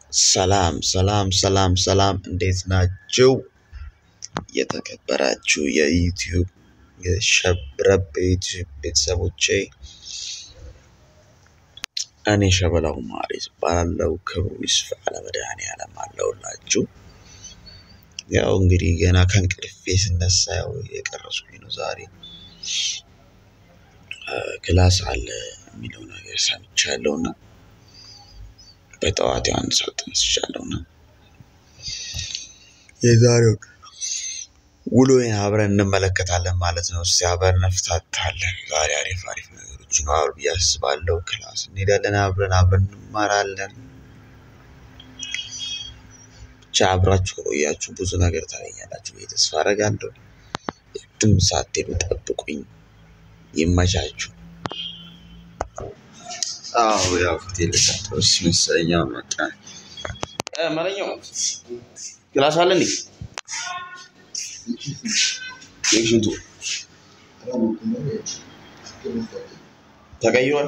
ሰላም ሰላም ሰላም ሰላም እንዴት ናችሁ? የተከበራችሁ የዩቲዩብ የሸብረብ የዩቲዩብ ቤተሰቦቼ እኔ ሸበላው ማሪስ እባላለሁ። ክብሩ ይስፋ ለመድኃኔዓለም አለሁላችሁ። ያው እንግዲህ ገና ከእንቅልፌ ስነሳ ያው የቀረስኩኝ ነው ዛሬ ክላስ አለ የሚለው ነገር ሰምቻለሁ እና በጠዋት አንድ ሰዓት ተነስቻለሁ እና የዛሬው ውሎዬን አብረን እንመለከታለን ማለት ነው። እስቲ አብረን እንፍታታለን። ዛሬ አሪፍ አሪፍ ነገሮች ይኖራሉ ብዬ አስባለሁ። ክላስ እንሄዳለን፣ አብረን አብረን እንማራለን። ብቻ አብራችሁ ከቆያችሁ ብዙ ነገር ታገኛላችሁ ብዬ ተስፋ አደርጋለሁ። የትም ሳትሄዱ ጠብቁኝ። ይመቻችሁ። አዎ ያው ፊቴ ልታጠብስ መሰለኝ። አሁን በቃ እ መለኛው ክላስ አለ እንዴ? የሽንቱ ተቀይሯል።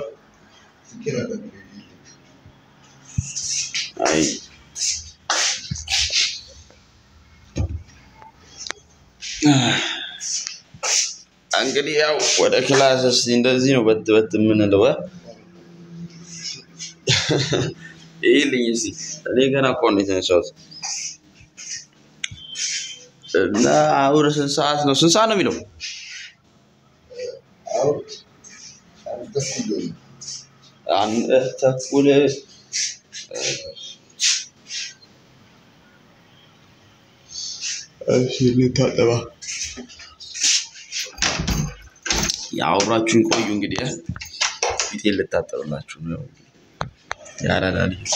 አይ እንግዲህ ያው ወደ ክላስ እስኪ እንደዚህ ነው በት በት የምንለው እ? ይልኝ እስኪ እኔ ገና እኮ ነው የተነሳሁት እና አሁን ስንት ሰዓት ነው? ስንት ሰዓት ነው የሚለው? አንድ ተኩል እሺ ልታጠባ ያው አብራችሁን ቆዩ እንግዲህ እ? ፊቴን ልታጠብላችሁ ነው ያራዳ ልጅ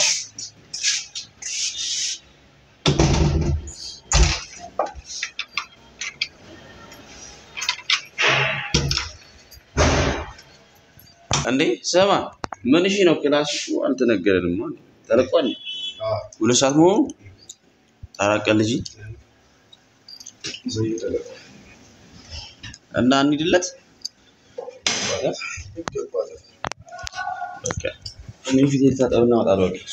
እንዴ ስማ ምን እሺ ነው ክላስ እኮ አልተነገረንም አለ ተለቋል ሁለት ሰዓት መሆኑ ታራቀል ልጅ እና እንሂድለት በቃ እኔ ፊቴ ልታጠብና እወጣለሁ በቃ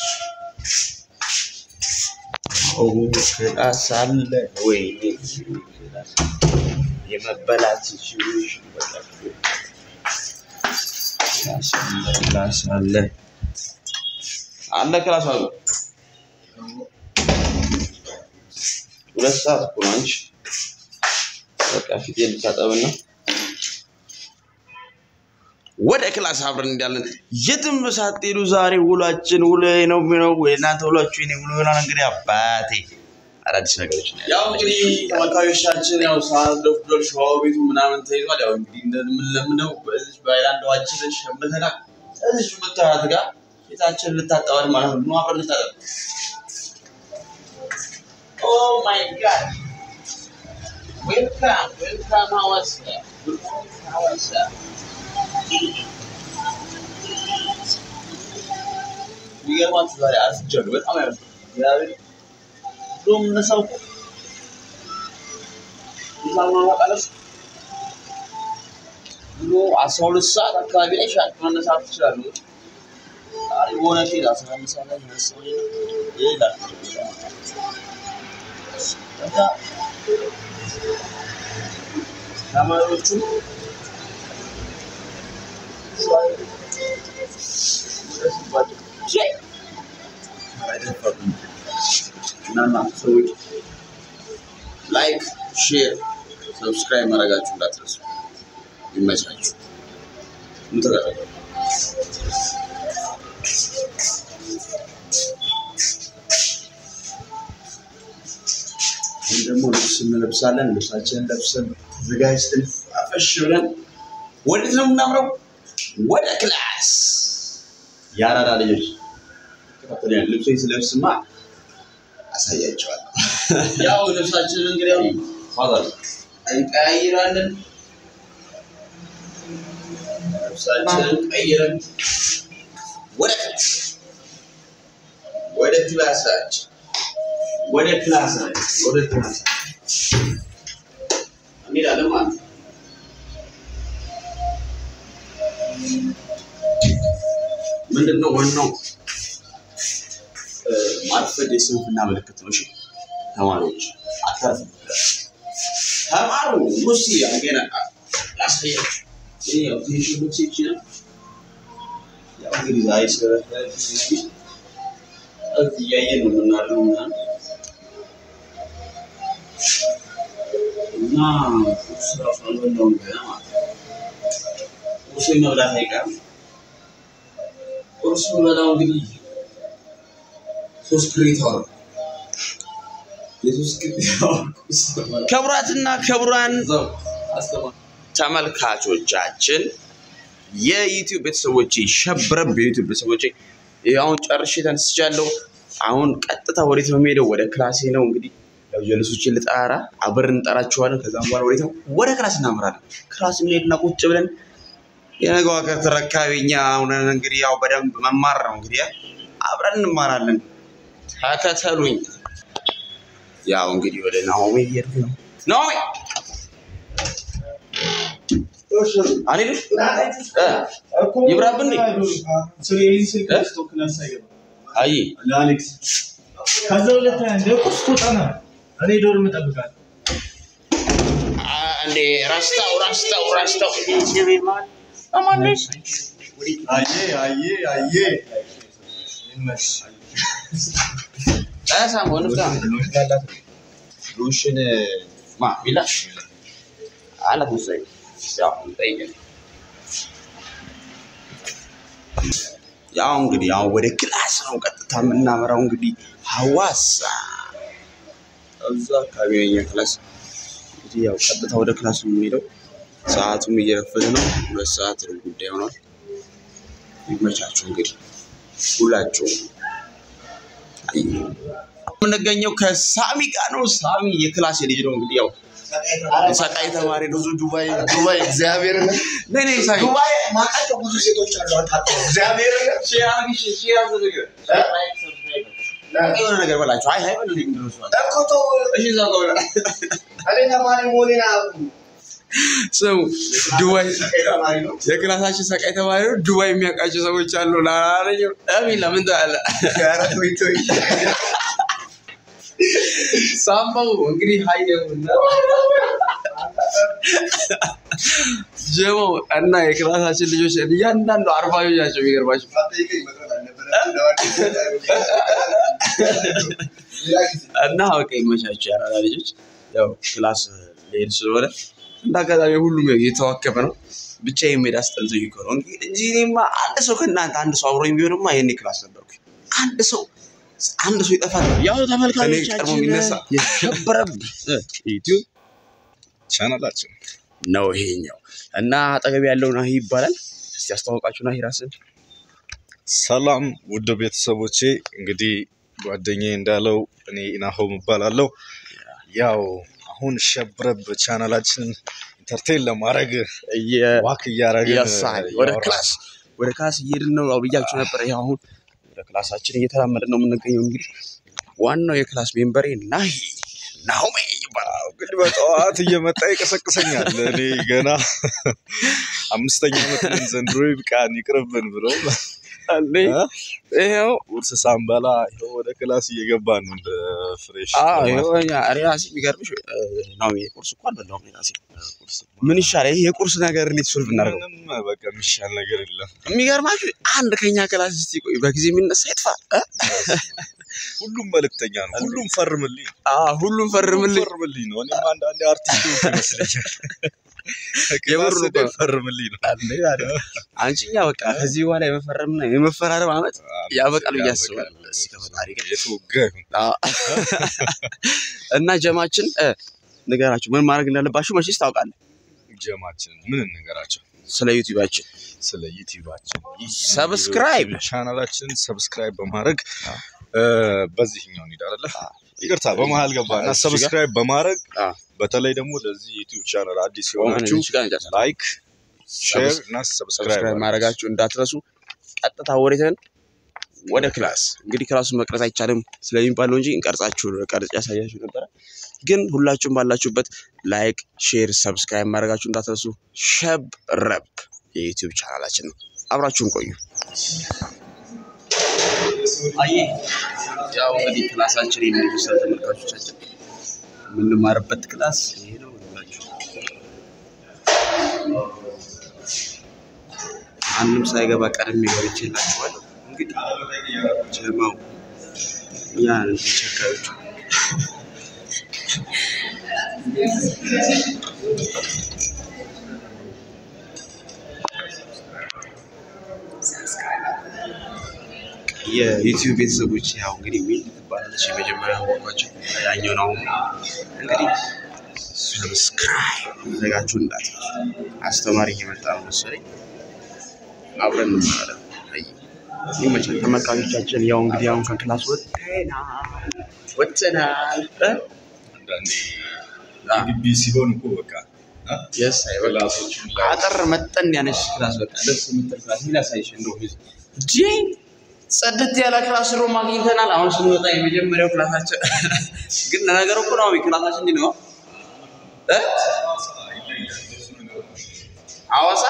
ኦ ክላስ አለ ወይ የመበላት ሲቹዌሽን በቃ ክላስ አለ ክላስ አለ አለ ክላስ አሉ ሁለት ሰዓት እኮ ነው አንቺ በቃ ፊቴ ልታጠብና ወደ ክላስ አብረን እንዳለን የትም ሳትሄዱ ዛሬ ውሏችን ውሎ ነው የሚለው ወይ እናንተ ውሏችሁ የኔ ውሎ ይሆናል። እንግዲህ አባቴ አዳዲስ ነገሮች ነው ያው እንግዲህ ተመልካዮቻችን ያው ሰዓት ደፍዷል፣ ሸዋው ቤቱ ምናምን ተይዟል። ያው እንግዲህ እንደምንለምደው በዚህ በሃይላንድ ውሃችንን ሸምተናል። እዚች የምታያት ጋር ፊታችንን ልታጠባል ማለት ነው። ኑ አብረን እንታጠብ። ኦ ማይ ጋድ ዌልካም ዌልካም ሐዋሳ ሐዋሳ የሚገርማችሁ ዛሬ አስቻለሁ። በጣም ያለ እግዚአብሔር ብሎ የምነሳው እኮ እዛ ማማቃለስ ብሎ አስራ ሁለት ሰዓት አካባቢ ላይ ሻ መነሳት ትችላሉ። ዛሬ በሆነ ኬዝ አስራ አንድ ሰዓት ላይ መሰለኝ ሌላ ከዛ ተማሪዎቹ እናና ሰዎች ላይክ፣ ሼር፣ ሰብስክራይብ ማድረጋችሁ እንዳትረሱ። ይመቻችሁ። ምትረቀ ይህ ደግሞ ልብስ እንለብሳለን። ልብሳችንን ለብሰን ተዘጋጅተን አፈሽ ብለን ወዴት ነው የምናምረው? ወደ ክላስ የአራዳ ልጆች ተከተለኛል። ልብሶ ስለብስማ አሳያቸዋለሁ። ያው ልብሳችንን እንግዲህ ያው ፋዛል እንቀያይራለን። ልብሳችንን ቀይረን ወደ ክላስ ወደ ክላሳችን ወደ ክላሳችን ወደ ክላሳችን እንሄዳለን ማለት ነው። ምንድን ነው ዋናው ማርፈድ የስንፍና ምልክት ነው። እሺ ተማሪዎች አታርፉ፣ ተማሩ። ሙሲ አንገና ላሳያችሁ። ይሄ ያው ትንሽ ልብስ ይችላል። ያው እንግዲህ ዛሬ ስለረፈደ እዚህ እያየን ነው የምናድረው ምናምን እና ቁርስ እራሱ አልበላሁም ገና ማለት ነው። ቁርሴን መብላት አይቀርም። ቁርስ የምበላው እንግዲህ ሶስት ክሬታ ነው። የሶስት ክሬታ ቁርስ ነው። ክቡራትና ክቡራን እዛው አስተማሪ ተመልካቾቻችን የዩቲዩብ ቤተሰቦቼ ሸብረብ የዩቲዩብ ቤተሰቦቼ ይህ አሁን ጨርሼ ተነስቻለሁ። አሁን ቀጥታ ወዴት ነው የሚሄደው? ወደ ክላሴ ነው እንግዲህ ያው ጀልሶችን ልጠራ አብረን እንጠራችኋለን። ከዛም በኋላ ወዴት ነው? ወደ ክላስ እናምራለን። ክላስ እንሄድና ቁጭ ብለን የነገው ሀገር ተረካቢ እኛ ሁነን እንግዲህ ያው በደንብ መማር ነው እንግዲህ አብረን እንማራለን። ተከተሉኝ። ያው እንግዲህ ወደ ናሆሜ እየሄድኩ ነው። ናሆሜ አልሄድም እ ይብራብን እንዴ? አይ ለአሌክስ ከዛ ሁለተኛ እንደ ቁርስ ትወጣና እኔ ዶርም እጠብቃለሁ። እንዴ ረስተው ረስተው ረስተው አየ አየ አየ ይመሽ ሳሞን ሉሽን ማ ቢላ አላት መሰለኝ ያው ጠይቀን ያው እንግዲህ ያው ወደ ክላስ ነው ቀጥታ የምናመራው። እንግዲህ ሐዋሳ እዛ አካባቢ ነው የኛ ክላስ። እንግዲህ ያው ቀጥታ ወደ ክላስ ነው የምንሄደው። ሰዓቱም እየረፈደ ነው። ሁለት ሰዓት ነው ጉዳይ ሆኗል። ይመቻችሁ እንግዲህ ሁላችሁም። አይ፣ የምንገኘው ከሳሚ ጋር ነው። ሳሚ የክላስ ልጅ ነው እንግዲህ ያው ሰቃይ ተማሪ ነው። ብዙ ዱባይ ዱባይ እግዚአብሔር ነይ ነይ ሳሚ ዱባይ ማውቃቸው ብዙ ሴቶች አሉ። አታውቅም? እግዚአብሔር የሆነ ነገር በላቸው። አይ አይ በልልኝ ምንድን ነው እሱ? እኮ ተው፣ እሺ እዛ ጋር በላ። እኔ ተማሪ መሆኔን አያውቁም። ስሙ ዱባይ ተማሪ ነው። የክላሳችን ሰቃይ ተማሪ ነው። ዱባይ የሚያውቃቸው ሰዎች አሉ። ላላለኝ አሚላ ምን ታለ ኧረ ተወኝ ተወኝ። ሳምባው እንግዲህ ሀይደውና ጀሞ እና የክላሳችን ልጆች እያንዳንዱ አርባዮች ናቸው። የሚገርማቸው አትጠይቀኝ፣ መቅረት አልነበረብኝም። ሌላ ጊዜ እና በቃ ይመቻቸው ያራዳ ልጆች። ያው ክላስ ሊሄድ ስለሆነ እንደ አጋጣሚ ሁሉም ያው እየተዋከበ ነው። ብቻ የሚሄድ አስጠልቶኝ እኮ ነው እንጂ እኔማ አንድ ሰው ከእናንተ አንድ ሰው አብሮኝ ቢሆንማ ይሄኔ ክላስ ነበርኩኝ። አንድ ሰው አንድ ሰው ይጠፋል። ያው እኔ ቀድሞ ተመልካቾቻችን የሚነሳ የሸበረብ ዩቲዩብ ቻናላችን ነው ይሄኛው እና አጠገብ ያለው ናሂ ይባላል። እስቲ አስተዋውቃችሁ ናሂ ራስን። ሰላም ውድ ቤተሰቦቼ፣ እንግዲህ ጓደኛዬ እንዳለው እኔ ኢናሆም እባላለሁ። ያው አሁን ሸብረብ ቻናላችንን ኢንተርቴን ለማድረግ ዋክ እያደረግን ያሳል ወደ እያወራን ክላስ ወደ ክላስ እየሄድን ነው። ያው ብያችሁ ነበር። ይኸው አሁን ወደ ክላሳችን እየተራመድን ነው የምንገኘው። እንግዲህ ዋናው የክላስ ሜምበሬ ናሂ ናሆሜ ይባላል። እንግዲህ በጠዋት እየመጣ ይቀሰቅሰኛል። እኔ ገና አምስተኛ ዓመት ነን ዘንድሮ ይብቃን ይቅርብን ብሎ እንዴ ይኸው ቁርስ ሳንበላ ይኸው ወደ ክላስ እየገባን ነው እንደ ፍሬሽ አዎ ተማሪ። ይኸው እኛ እኔ ራሴ የሚገርምሽ ናሆሜ ቁርስ እኮ አልበላሁም። እኔ ራሴ ምን ይሻላል? ይሄ የቁርስ ነገር እንዴት ሶልቭ እናደርገው? ምንም በቃ የሚሻል ነገር የለም። የሚገርማችሁ አንድ ከኛ ክላስ እስቲ ቆይ በጊዜ የሚነሳ ይጥፋ እ? ሁሉም መልእክተኛ ነው። ሁሉም ፈርምልኝ አዎ ሁሉም ፈርምልኝ። ፈርምልኝ ነው። እኔም አንዳንዴ አርቲስት ሆንኩ ይመስለኛል። የምር ክላስ እኮ ነው። ፈርምልኝ ነው። አንዴ አይደል? አንቺኛ በቃ ከዚህ በኋላ የመፈረምና የመፈራረም አመት ያበቃል ብዬ አስባለሁ። እስኪ ከፈጣሪ ጋር የተወጋ ይሁን። አዎ። እና ጀማችን እ፣ ንገራችሁ ምን ማድረግ እንዳለባችሁ መቼስ ታውቃለህ። ጀማችንን ምን እንገራቸው ስለ ዩቲዩባችን ስለ ዩቲዩባችን ሰብስክራይብ ቻናላችንን ሰብስክራይብ በማድረግ እ፣ በዚህኛው እንሂድ አይደለ? ይቅርታ በመሀል ገባና እዚህ ጋር? ሰብስክራይብ በማድረግ አ፣ በተለይ ደግሞ ለዚህ ዩቲዩብ ቻናል አዲስ ቆመን የሆናችሁ እዚህ ጋር እንጨርሳለን። ላይክ፣ ሼር ሰብስ- እና ሰብስክራይብ ሰብስክራይብ ማድረጋችሁ እንዳትረሱ። ቀጥታ ወሬተን ወደ ክላስ እንግዲህ ክላሱን መቅረጽ አይቻልም ስለሚባለው እንጂ እንቀርጻችሁ ቀርጽ ያሳያችሁ ነበረ። ግን ሁላችሁም ባላችሁበት ላይክ፣ ሼር፣ ሰብስክራይብ ማድረጋችሁ እንዳትረሱ። ሸብ ረብ የዩቲዩብ ቻናላችን ነው። አብራችሁን ቆዩ። አየ ያው እንግዲህ ክላሳችን የሚመስል ተመልካቾቻችን የምንማርበት ክላስ ይሄ ነው ብላችሁ ማንም ሳይገባ ቀድሜ ገብቼላችኋል። እንግዲህ ጀማው ያ ተቸካዮቹ የዩቲዩብ ቤተሰቦች ያው እንግዲህ ሚል ትባላለች የመጀመሪያ ሆኗቸው ያኛው ነው። እንግዲህ ሰብስክራይብ ዘጋችሁ እንዳትረሱ። አስተማሪ እየመጣ ነው መሰለኝ፣ አብረን እንማራለን። አይ ይመቻል ተመልካቾቻችን። ያው እንግዲህ አሁን ከክላስ ወጥተናል ወጥተናል እ አንዳንዴ ግቢ ሲሆን እኮ በቃ አ? የስ አይበቃ ክላሶቹን ላይ አጠር መጠን ያነች ክላስ በቃ ደስ የምትል ክላስ ምን ያሳይሽ እንደው እንጂ ጸድት ያለ ክላስ ሩም አግኝተናል። አሁን ስንወጣ የመጀመሪያው ክላሳችን ግን ለነገሩ እኮ ነው ክላሳችን እንዲህ ነው እ ሐዋሳ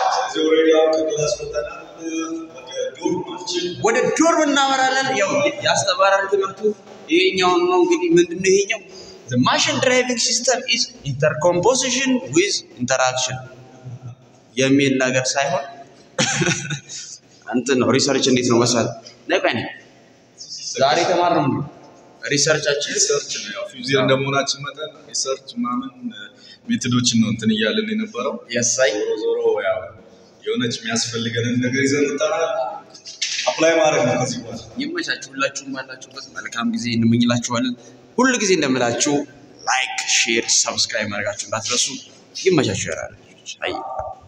ወደ ዶርም እናመራለን። ያው ያስተማራን ትምህርቱ ይሄኛውን ነው እንግዲህ ምንድን ነው ይሄኛው the machine driving system is intercomposition with interaction የሚል ነገር ሳይሆን እንትን ነው ሪሰርች እንዴት ነው መሰል ነቀኝ ዛሬ ተማርነው ነው ሪሰርቻችን ሪሰርች ነው ያው ፊዚር እንደመሆናችን መጠን ሪሰርች ምናምን ሜቶዶችን ነው እንትን እያለን የነበረው። ያሳይ ዞሮ ዞሮ ያው የሆነች የሚያስፈልገንን ነገር ይዘን እንጠራለን። አፕላይ ማድረግ ነው ከዚህ በኋላ ይመቻችሁ። ሁላችሁም ባላችሁበት መልካም ጊዜ እንመኝላችኋለን። ሁል ጊዜ እንደምላችሁ ላይክ፣ ሼር፣ ሰብስክራይብ ማድረጋችሁ እንዳትረሱ። ይመቻችሁ። ያላለ አይ